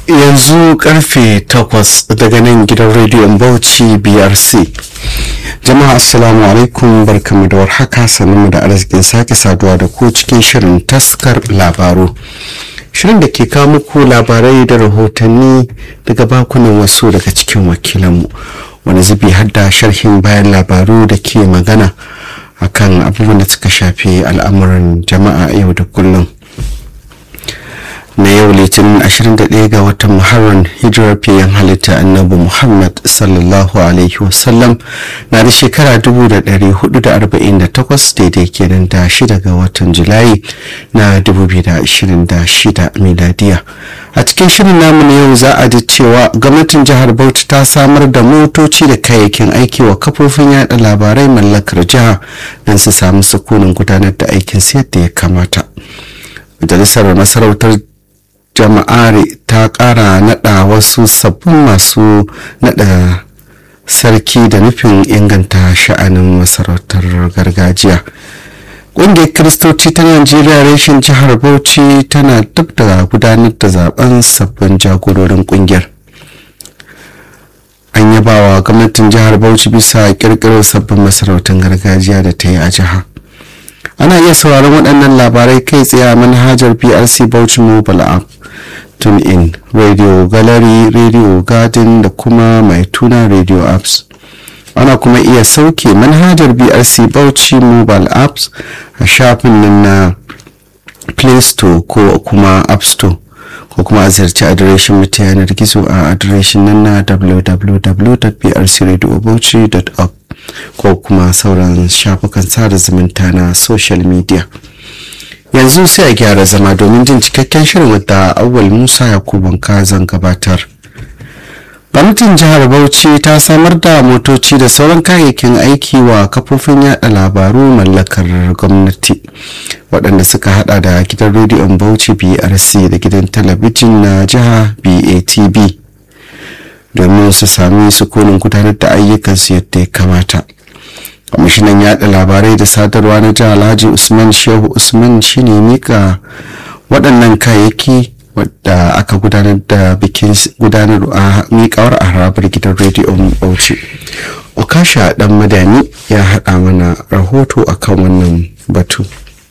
yanzu karfe 8 daga nan gidan rediyon bauchi brc jama'a assalamu alaikum barkamu da warhaka sannu da arzikin sake saduwa da ku cikin shirin taskar labaru shirin da ke kawo muku labarai da rahotanni daga bakunan wasu daga cikin wakilanmu wani zubi hadda sharhin bayan labaru da ke magana akan abubuwan da suka shafi al'amuran jama'a yau da kullum na yau litinin 21 ga watan muharram hijirar fiyen halitta annabi muhammad sallallahu alaihi wasallam na da shekara 448 daidai kenan da shida ga watan julai na 2026 miladiya a cikin shirin namu na yau za a ji cewa gwamnatin jihar bauchi ta samar da motoci da kayayyakin aiki wa kafofin yada labarai mallakar jiha don su samu sukunin gudanar da aikin yadda ya kamata majalisar masarautar jama'are ta kara nada wasu sabbin masu nada sarki da nufin inganta sha'anin masarautar gargajiya ƙungiyar kiristoci ta najeriya reshen jihar bauchi tana duk da gudanar da zaben sabbin jagororin ƙungiyar an yabawa gwamnatin jihar bauchi bisa kirkirar sabbin masarautar gargajiya da ta yi a jihar ana iya sauraron waɗannan labarai kai tsaye a manhajar prc bauchi mobile app tune in radio gallery radio garden da kuma mai tuna radio apps ana kuma iya sauke manhajar brc bauchi mobile apps a shafin nan na play store ko kuma app store ko kuma a ziyarci adireshin mu ta yanar gizo a adireshin nan na www.brcradiobauchi.org ko kuma sauran shafukan sada zumunta na social media yanzu sai a gyara zama domin jin cikakken shirin wadda awwal musa yakubu zan gabatar gwamnatin jihar bauchi ta samar da motoci da sauran kayayyakin aiki wa kafofin yada labaru mallakar gwamnati waɗanda suka hada da gidan rediyon bauchi brc da gidan talabijin na jiha batv domin su sami sukunin gudanar da ayyukansu yadda ya kamata kwamishinan yada labarai da sadarwa na jihar alhaji usman shehu usman shine mika waɗannan kayayyaki wadda aka gudanar da bikin gudanar a mikawar a harabar gidan rediyon bauchi okasha dan madani ya haɗa mana rahoto akan wannan batu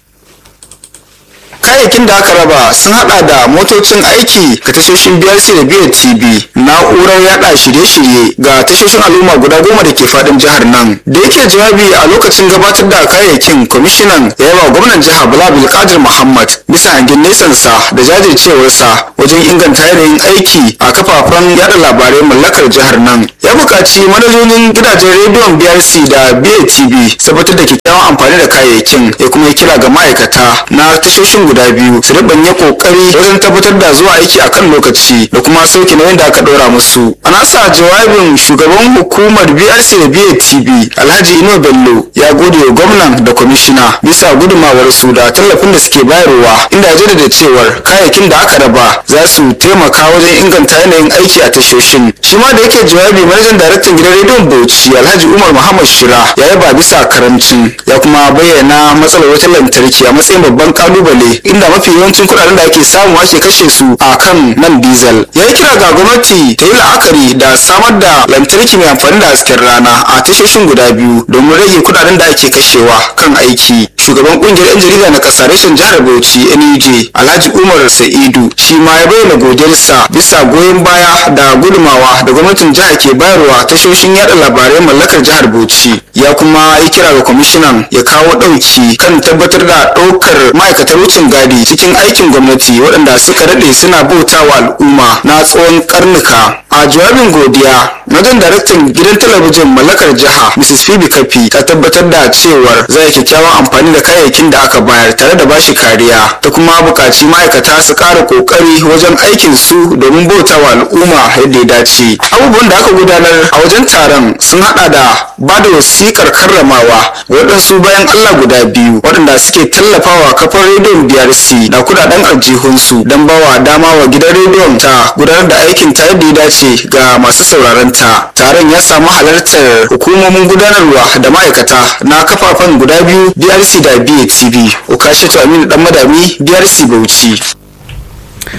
kayayyakin da aka raba sun hada da motocin aiki ga tashoshin brc da biyar tv na'urar yada shirye-shirye ga tashoshin al'umma guda goma da ke fadin jihar nan da yake jawabi a lokacin gabatar da kayayyakin kwamishinan ya yaba gwamnan jihar bala bilkadir muhammad bisa hangen nesansa da jajircewarsa wajen inganta yanayin aiki a kafafen yada labarai mallakar jihar nan ya buƙaci manajojin gidajen rediyon brc da biyar tv tabbatar da kyakkyawan amfani da kayayyakin ya kuma yi kira ga ma'aikata na tashoshin guda biyu su ribanye kokari wajen tabbatar da zuwa aiki a kan lokaci da kuma sauke nauyin da aka ɗora musu a nasa jawabin shugaban hukumar brc da btv alhaji ino bello ya gode wa gwamnan da kwamishina bisa gudumawar su da tallafin da suke bayarwa inda ya jaddada cewar kayayyakin da aka raba za su taimaka wajen inganta yanayin aiki a tashoshin shi ma da yake jawabi manajan daraktan gidan rediyon bauchi alhaji umar muhammad shira ya yaba bisa karamcin ya kuma bayyana matsalar wutar lantarki a matsayin babban kalubale inda mafi yawancin kuɗaɗen da ake samu ake kashe su a kan man diesel ya yi kira ga gwamnati ta yi la'akari da samar da lantarki mai amfani da hasken rana a tashoshin guda biyu domin rage kuɗaɗen da ake kashewa kan aiki shugaban kungiyar 'yan jarida na ƙasa reshen jihar bauchi nuj alhaji umar sa'idu shi ma ya bayyana godiyarsa bisa goyon baya da gudumawa da gwamnatin jihar ke bayarwa tashoshin yada labarai mallakar jihar bauchi ya kuma yi kira ga kwamishinan ya kawo ɗauki kan tabbatar da ɗaukar ma'aikatar wucin gadi cikin aikin gwamnati waɗanda suka daɗe suna bautawa al'umma na tsawon karnuka a jawabin godiya magan daraktan gidan talabijin mallakar jiha mrs phoebe kafi ta tabbatar da cewar za a kyakkyawan amfani da kayayyakin da aka bayar tare da bashi kariya ta kuma buƙaci ma'aikata su ƙara ƙoƙari wajen aikin su domin bautawa al'umma yadda ya dace abubuwan da aka gudanar a wajen taron sun haɗa da ba da wasiƙar karramawa waɗansu bayan allah guda biyu waɗanda suke tallafawa kafar rediyon brc da kudaden aljihunsu don bawa dama wa gidan rediyon ta gudanar da aikin ta yadda ya dace ga masu sauraron ta taron ya samu halartar hukumomin gudanarwa da ma'aikata na kafafen guda biyu brc da batv ukashatu aminu dan madami brc bauchi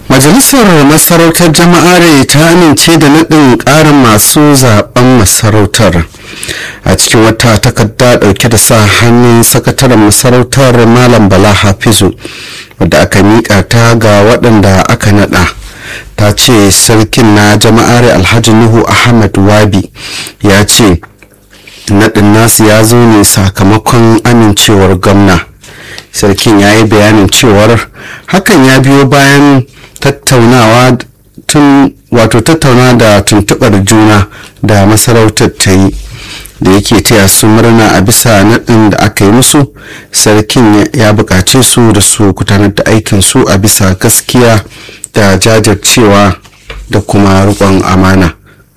majalisar masarautar jama'are ta amince da naɗin ƙarin masu zaben masarautar a cikin wata takarda ɗauke da sa hannun sakataren masarautar malam bala hafizu wadda aka miƙa ta ga waɗanda aka naɗa ta ce sarkin na jama'are alhaji nuhu ahmad wabi ya ce naɗin nasu ya zo ne sakamakon amincewar gwamna sarkin ya yi bayanin cewar hakan ya biyo bayan tattaunawa tun wato tattauna da tuntuɓar juna da masarautar ta yi da yake taya su murna a bisa naɗin da aka yi musu sarkin ya buƙace su da su gudanar da aikin su a bisa gaskiya da jajircewa da kuma riƙon amana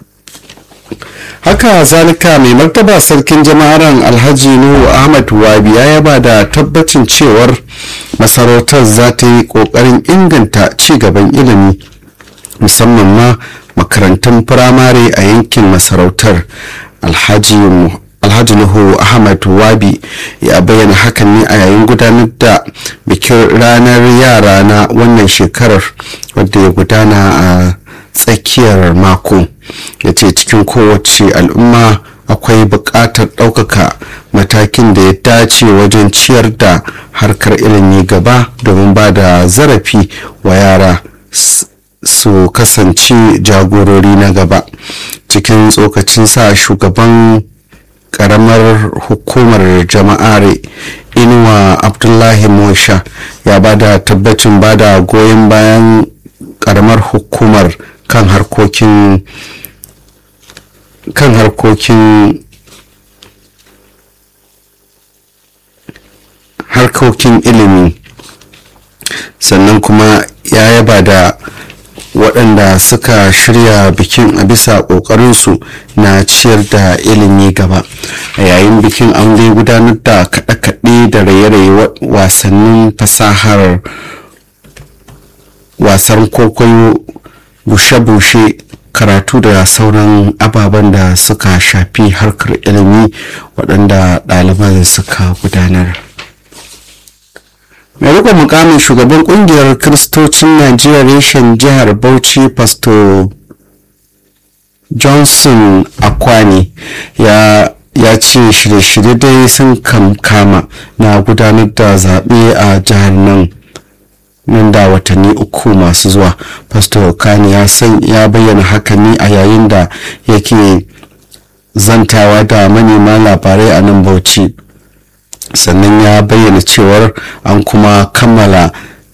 haka zalika mai martaba sarkin jama'aran alhaji nuhu ahmad wabi ya yaba da tabbacin cewar masarautar za ta yi kokarin inganta ci gaban ilimi musamman ma makarantun firamare a yankin masarautar alhaji alhaji nuhu ahmad wabi ya bayyana hakan ne a yayin gudanar da bikin ranar yara na wannan shekarar wadda ya gudana a tsakiyar mako ya ce cikin kowace al'umma akwai buƙatar ɗaukaka matakin da ya dace wajen ciyar da harkar ilimi gaba domin ba da zarafi wa yara su kasance jagorori na gaba cikin tsokacin sa shugaban karamar hukumar jama'are inuwa abdullahi mosha ya ba da tabbacin ba da goyon bayan karamar hukumar kan harkokin kan harkokin harkokin ilimi sannan kuma ya yaba da waɗanda suka shirya bikin a bisa ƙoƙarinsu na ciyar da ilimi gaba a yayin bikin an dai gudanar da kaɗe-kaɗe da raye-raye wasannin fasahar wasan kwaikwayo bushe-bushe karatu da sauran ababen da suka shafi harkar ilimi waɗanda ɗaliban suka gudanar mai rikon mukamin shugaban kungiyar kiristocin najeriya reshen jihar bauchi pastor johnson akwani ya ya ce shirye-shirye dai sun kama na gudanar da zaɓe a jihar nan nan da watanni uku masu zuwa pastor kani ya san ya bayyana haka ne a yayin da yake zantawa da manema labarai a nan bauchi sannan ya bayyana cewar an kuma kammala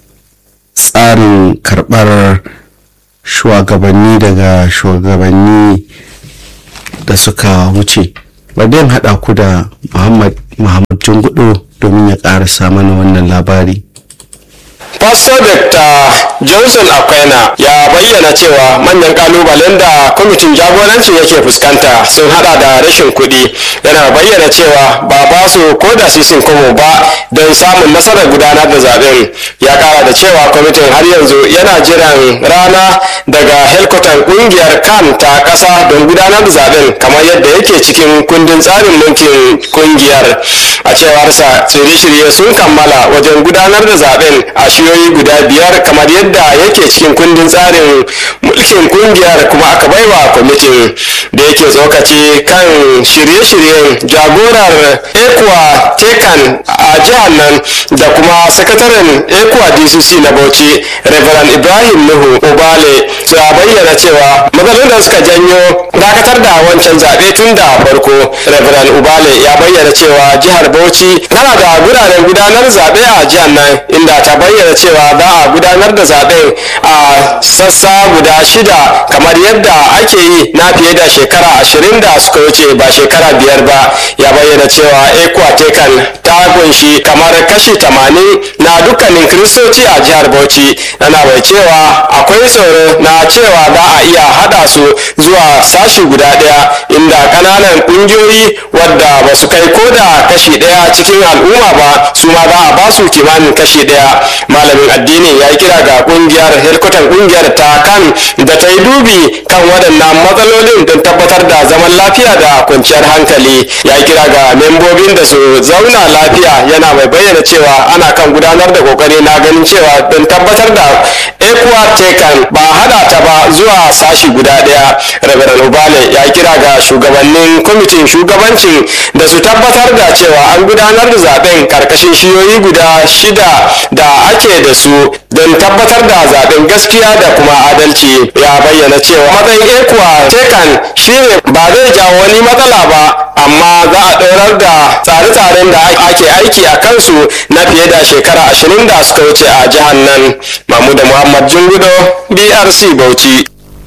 tsarin karɓar shugabanni daga shugabanni da suka wuce bari haɗa ku da muhammad muhammad jungudu domin ya ƙarasa mana wannan labari Pastor Dr. Johnson Akwaina ya bayyana cewa manyan kalubalen da kwamitin jagoranci yake fuskanta sun hada da rashin kuɗi yana bayyana cewa ba ba su ko da sisin komo ba don samun nasarar gudanar da zaben ya kara da cewa kwamitin har yanzu yana jiran rana daga helkwatan kungiyar kan ta ƙasa don gudanar da zaben kamar yadda yake cikin kundin tsarin mulkin kungiyar a cewarsa shirye-shirye sun kammala wajen gudanar da zaben a shiyoyi guda biyar kamar yadda yake cikin kundin tsarin mulkin kungiyar kuma aka baiwa kwamitin da yake tsokaci kan shirye-shiryen jagorar ekwa tekan a jihar nan da kuma sakataren ekwa dcc na bauchi reverend ibrahim nuhu obale ya bayyana cewa matsalolin da suka janyo dakatar da wancan zaɓe tun da farko reverend ubale ya bayyana cewa jihar bauchi tana da guraren gudanar zaɓe a jihar nan inda ta bayyana cewa za a gudanar da zaɓen a sassa guda shida kamar yadda ake yi na fiye da shekara ashirin da suka wuce ba shekara biyar ba ya bayyana cewa ekwatekan ta kunshi kamar kashi tamanin na dukkanin kiristoci a jihar bauchi yana mai cewa akwai tsoro na cewa za a iya haɗa su zuwa sashi guda ɗaya inda ƙananan ƙungiyoyi wadda ba su kai ko da kashi ɗaya cikin al'umma ba su ma za a ba su kimanin kashi ɗaya malamin addini ya yi kira ga ƙungiyar helkwatan ƙungiyar ta kan da ta yi dubi kan waɗannan matsalolin don tabbatar da zaman lafiya da kwanciyar hankali ya kira ga membobin da su zauna lafiya yana mai bayyana cewa ana kan gudanar da kokari na ganin cewa don tabbatar da ekuwa tekan ba hada ta ba zuwa sashi guda daya rabaran ubale ya kira ga shugabannin kwamitin shugabancin da su tabbatar da cewa an gudanar da zaben karkashin shiyoyi guda shida da ake da su don tabbatar da zaben gaskiya da kuma adalci ya bayyana cewa matsayin ekuwa tekan shine ba zai jawo wani matsala ba amma za a ɗorar da tsare-tsaren da ake aiki a kansu na fiye da shekara ashirin da suka wuce a jihar nan mahmuda muhammad jungudo brc bauchi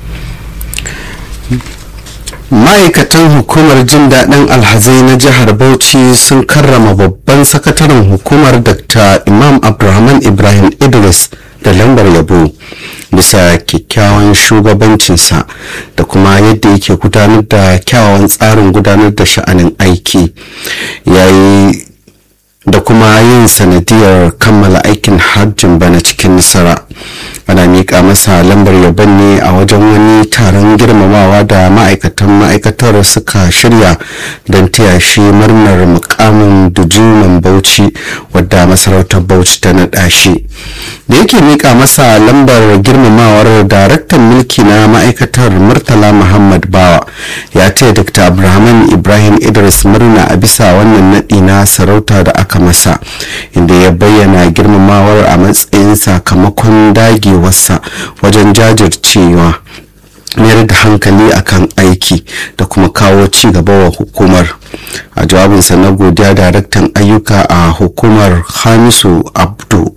ma'aikatan hukumar jin daɗin alhazai na jihar bauchi sun karrama babban sakataren hukumar dr imam abdulrahman ibrahim idris da lambar yabo bisa kyakkyawan shugabancinsa da kuma yadda yake gudanar da kyawawan tsarin gudanar da sha'anin aiki yayi da kuma yin sanadiyar kammala aikin hajjin bana cikin nasara ana miƙa masa lambar yabon ne a wajen wani taron girmamawa da ma'aikatan ma'aikatar suka shirya don taya shi murnar mukamin dujuman bauchi wadda masarautar bauchi ta naɗa shi da yake miƙa masa lambar girmamawar daraktan mulki na ma'aikatar murtala muhammad bawa ya ce dr abrahaman ibrahim idris murna a bisa wannan naɗi na sarauta da aka masa inda ya bayyana girmamawar a matsayin sakamakon dagewarsa wajen jajircewa mayar da hankali akan aiki da kuma kawo ci gaba wa hukumar a jawabinsa na godiya daraktan ayyuka a hukumar hamisu abdu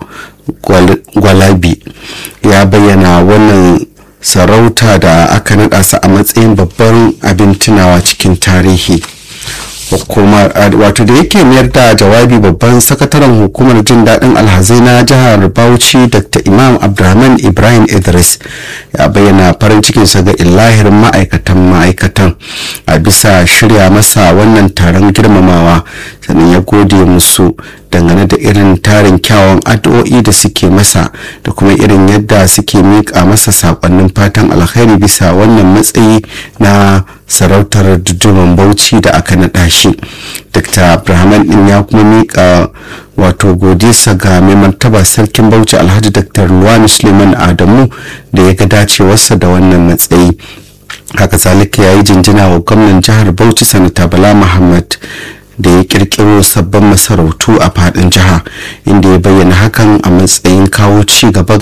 gwalabi ya bayyana wannan sarauta da aka naɗa sa a matsayin babban abin tunawa cikin tarihi hukumar wato da yake mayar da jawabi babban sakataren hukumar jin daɗin alhazai na jihar bauchi dr imam abdulrahman ibrahim idris ya bayyana farin cikinsa ga ilahirin ma'aikatan ma'aikatan a bisa shirya masa wannan taron girmamawa sannan ya gode musu dangane da irin tarin kyawun addu'o'i da suke masa da kuma irin yadda suke miƙa masa saƙonnin fatan alkhairi bisa wannan matsayi na sarautar duduman bauchi da aka naɗa shi dr abrahaman din ya kuma miƙa wato godisa ga mai martaba sarkin bauchi alhaji dr luwani suleiman adamu da ya ga dacewarsa da wannan matsayi haka zalika ya yi jinjina wa gwamnan jihar bauchi sanata bala muhammad da ya kirkiro sabbin masarautu a fadin jiha inda ya bayyana hakan a matsayin kawo ci gaba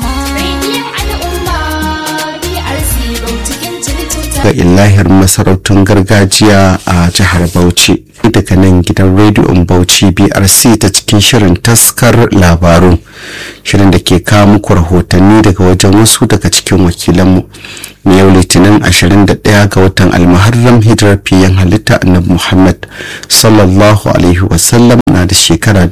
ga illahir masarautun gargajiya a jihar bauchi daga nan gidan rediyon bauchi brc ta cikin shirin taskar labaru shirin da ke kawo muku rahotanni daga wajen wasu daga cikin wakilanmu na yau litinin 21 ga watan almuharram hijirar fiyen halitta annabi muhammad sallallahu alaihi wasallam na da shekara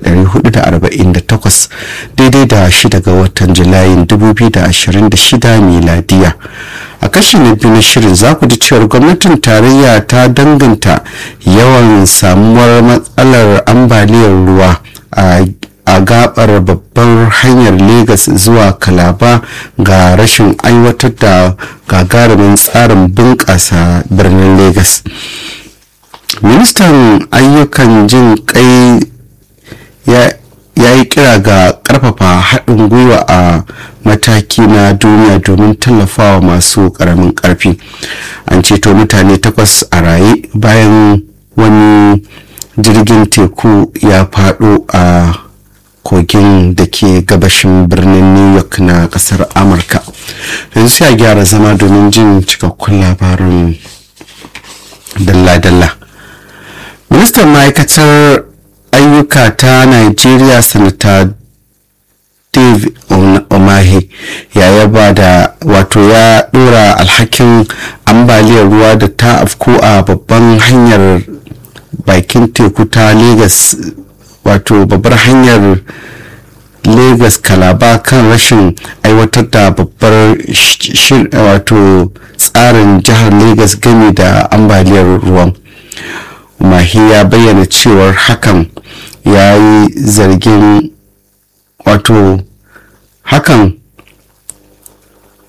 1448 daidai da shida ga watan julayin 2026 miladiya a kashi na biyu na shirin za ku ji cewar gwamnatin tarayya ta danganta yawan samuwar matsalar ambaliyar ruwa a a gabar babbar hanyar Legas zuwa Kalaba ga rashin aiwatar da gagarumin tsarin bunƙasa birnin Legas. Ministan ayyukan jin kai ya yi kira ga ƙarfafa haɗin gwiwa a mataki na duniya domin tallafawa masu ƙaramin ƙarfi. An ceto mutane takwas a raye bayan wani jirgin teku ya faɗo a kogin da ke gabashin birnin new york na kasar amurka yanzu sai a gyara zama domin jin cikakkun labarin dalla-dalla ministan ma'aikatar ayyuka ta nigeria sanata dave omahe ya yaba da wato ya dora alhakin ambaliyar ruwa da ta afko a babban hanyar bakin teku ta lagos wato babbar hanyar lagos kalaba kan rashin aiwatar da babbar wato tsarin jihar lagos game da ambaliyar ruwan mahi ya bayyana cewar hakan ya yi zargin wato hakan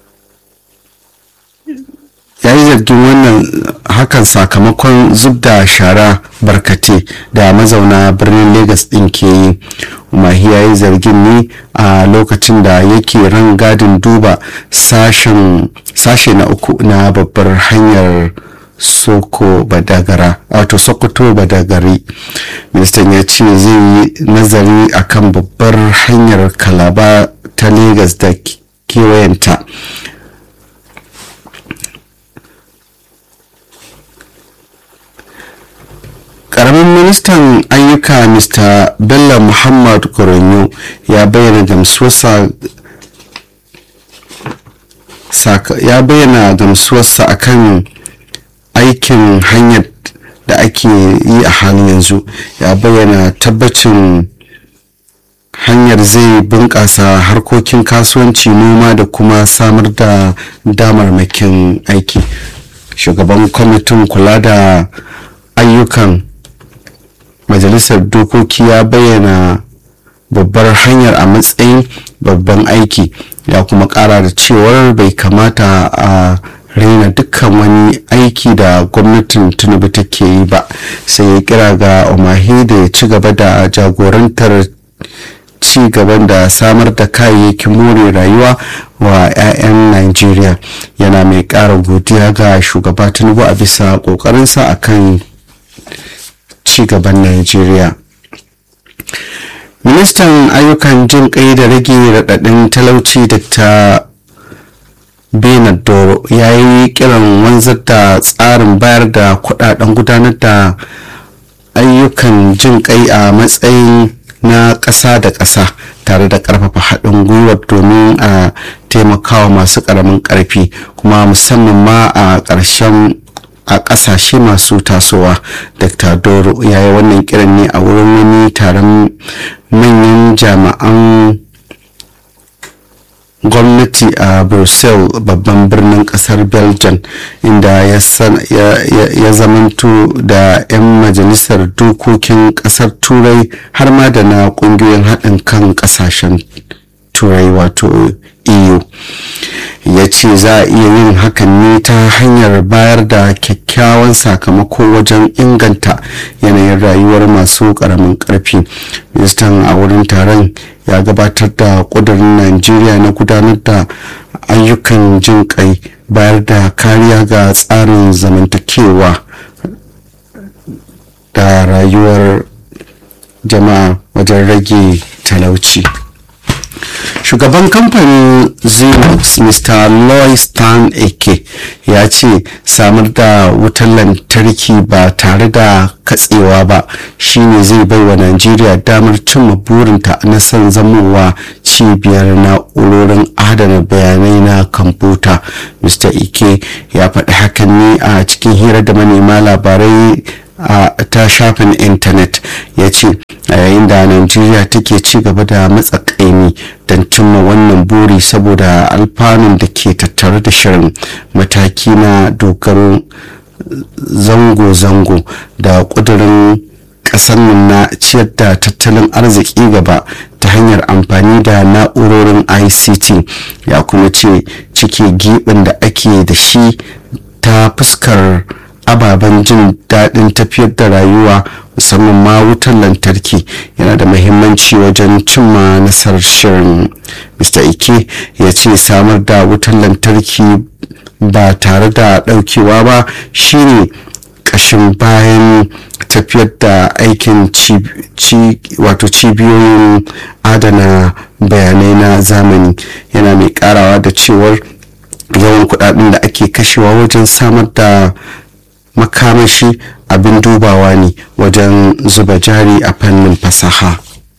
zargin wannan hakan sakamakon zub da shara barkate da mazauna birnin Legas ɗin ke yi umahi ya yi zargin ne a lokacin da yake ran gadin duba sashe na uku na babbar hanyar soko badagara wato sokoto badagari ministan ya ce zai yi nazari akan babbar hanyar kalaba ta Legas da kewayenta karamin ministan ayyuka mr bello muhammad koronyo ya bayyana gamsuwarsa ya bayyana gamsuwarsa akan aikin hanyar da ake yi a halin yanzu ya bayyana tabbacin hanyar zai bunƙasa harkokin kasuwanci noma da kuma samar da damarmakin aiki shugaban kwamitin kula da ayyukan majalisar dokoki ya bayyana babbar hanyar a matsayin babban aiki ya kuma kara da cewar bai kamata a raina dukkan wani aiki da gwamnatin tinubu take yi ba sai ya kira ga umahi da ya ci gaba da jagorantar ci gaban da samar da kayayyakin more rayuwa wa 'ya'yan Najeriya yana mai ƙara godiya ga shugaba tinubu a bisa ƙoƙarinsa akan ci gaban Najeriya. Ministan ayyukan jin kai da rage raɗaɗin talauci Dr. Bernard Doro ya yi kiran wanzar da tsarin bayar da kudaden gudanar da ayyukan jin kai a matsayin na ƙasa da ƙasa tare da ƙarfafa haɗin gwiwar domin a taimakawa masu ƙaramin ƙarfi kuma musamman ma a ƙarshen a ƙasashe masu tasowa dr doro ya yi wannan kiran ne a wurin wani taron manyan jami'an gwamnati a brussels babban birnin kasar belgium inda ya zamanto da 'yan majalisar dokokin kasar turai har ma da na kungiyoyin haɗin kan ƙasashen turai wato eu ya ce za a iya yin hakan ne ta hanyar bayar da kyakkyawan sakamako wajen inganta yanayin rayuwar masu karamin karfi ministan a wurin taron ya gabatar da kudurin najeriya na gudanar da ayyukan jin kai bayar da kariya ga tsarin zamantakewa da rayuwar jama'a wajen rage talauci. shugaban kamfanin xerox mr loy stan eke ya ce samar da wutar lantarki ba tare da katsewa ba shine zai bai wa najeriya damar cimma burinta na son zamowa cibiyar na'urorin adana bayanai na kwamfuta mr ike ya faɗi hakan ne a cikin hira da manema labarai a ta shafin intanet ya ce a yayin da najeriya take ci gaba da matsakaimi don cimma wannan buri saboda alfanun da ke tattare da shirin mataki na dogaro zango-zango da kudurin kasar nan na ciyar da tattalin arziki gaba ta hanyar amfani da na'urorin ict ya kuma ce cike gibin da ake da shi ta fuskar ababen jin daɗin tafiyar da rayuwa musamman ma wutar lantarki yana da mahimmanci wajen cimma nasarar shirin mr ike ya ce samar da wutar lantarki ba tare da ɗaukewa ba shine ƙashin bayan tafiyar da aikin wato cibiyoyin adana bayanai na zamani yana mai karawa da cewar yawan kudaden da ake kashewa wajen samar da makamashi abin dubawa ne wajen zuba jari a fannin fasaha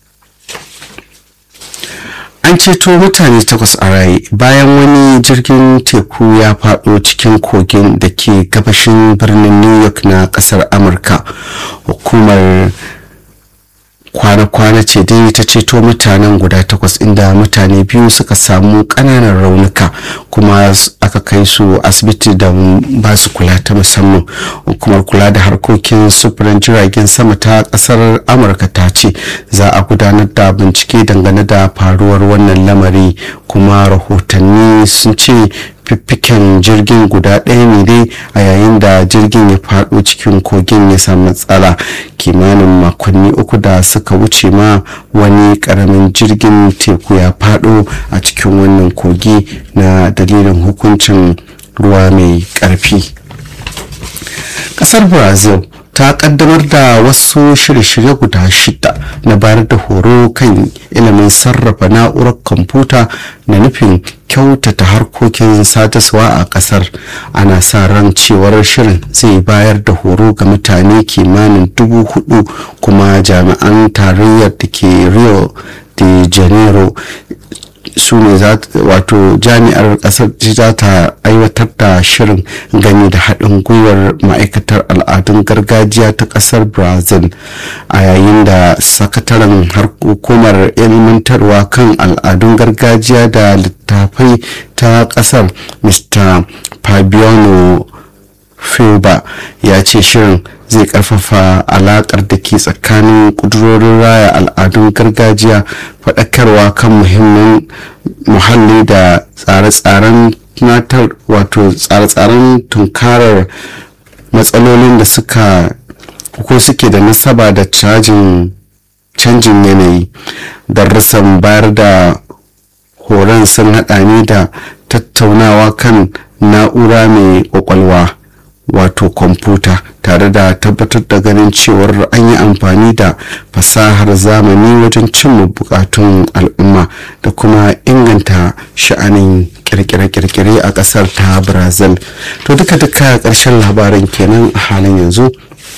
an ceto mutane takwas a raye bayan wani jirgin teku ya fado cikin kogin da ke gabashin birnin new york na kasar amurka hukumar kwana-kwana ce dai ta ceto mutanen guda takwas inda mutane biyu suka samu kananan raunuka kuma aka kai su asibiti da ba su kula ta musamman hukumar kula da harkokin sufurin jiragen sama ta kasar amurka ta ce za a gudanar da bincike dangane da faruwar wannan lamari kuma rahotanni sun ce fiffiken jirgin guda ɗaya ne dai a yayin da jirgin ya faɗo cikin kogin ya samu matsala kimanin makonni uku da suka wuce ma wani ƙaramin jirgin teku ya faɗo a cikin wannan kogi na dalilin hukuncin ruwa mai ƙarfi ƙasar brazil ta kaddamar da wasu shirye-shirye guda shida na bayar da horo kan ilimin sarrafa na'urar kwamfuta na nufin kyautata harkokin sadarwa a kasar ana sa ran cewar shirin zai bayar da horo ga mutane kimanin dubu hudu kuma jami'an tarayyar da ke rio de janeiro su ne wato jami'ar kasar za ta aiwatar da shirin gani da haɗin gwiwar ma'aikatar al'adun gargajiya ta ƙasar brazil a yayin da sakataren hukumar ilmantarwa kan al'adun gargajiya da littafai ta ƙasar mr fabiano Filba ya ce shirin zai karfafa alakar da ke tsakanin kudurorin raya al'adun gargajiya faɗakarwa kan muhimmin muhalli da tsare-tsaren tunatar wato tsare-tsaren tunkarar matsalolin da suka ko suke da nasaba da cajin canjin yanayi darussan bayar da horon sun haɗa ne da tattaunawa kan na'ura mai kwakwalwa wato kwamfuta tare da tabbatar da ganin cewar an yi amfani da fasahar zamani wajen cimma bukatun al'umma da kuma inganta sha'anin kirkire-kirkire a kasar ta brazil to duka-duka karshen labarin kenan a halin yanzu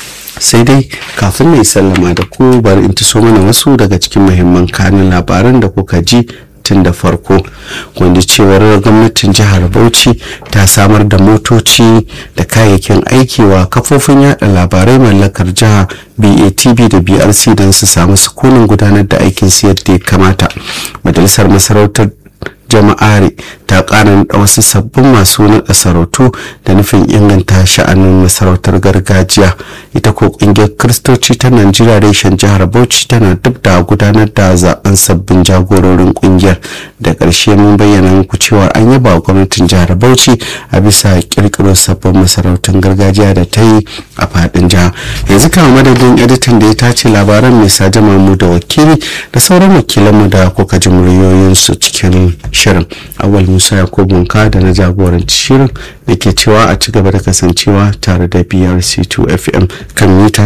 sai dai kafin mai sallama da ku bari in so mana wasu daga cikin muhimman kanin labaran da kuka ji tun da farko wanda cewar gwamnatin jihar bauchi ta samar da motoci da kayayyakin aiki wa kafofin yada labarai mallakar jiha batv da brc don su samu sukunin gudanar da aikin su yadda ya kamata majalisar masarautar jama'are ta ƙara da wasu sabbin masu naɗa sarautu da nufin inganta sha'anin masarautar gargajiya ita ko ƙungiyar kiristoci ta najeriya reshen jihar bauchi tana duk da gudanar da zaben sabbin jagororin ƙungiyar da ƙarshe mun bayyana muku cewa an yaba gwamnatin jihar bauchi a bisa ƙirƙiro sabbin masarautun gargajiya da ta yi a faɗin jiha yanzu kama madadin editan da ya tace labaran mai sajama mu da wakili da sauran wakilanmu da kuka ji muryoyinsu cikin shirin awal musa yakubu ka da na jagoranci shirin da ke cewa a ci gaba da kasancewa tare da brc2 fm kan mita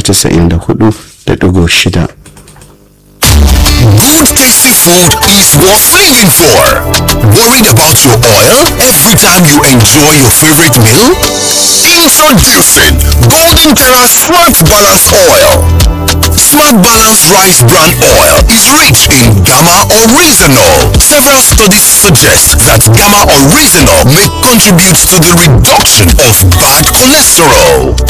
94.6 Good tasty food is worth paying for. Worried about your oil every time you enjoy your favorite meal? Introducing Golden Terra Smart Balance Oil. Smart Balance Rice Bran Oil is rich in gamma oryzanol. Several studies suggest that gamma oryzanol may contribute to the reduction of bad cholesterol.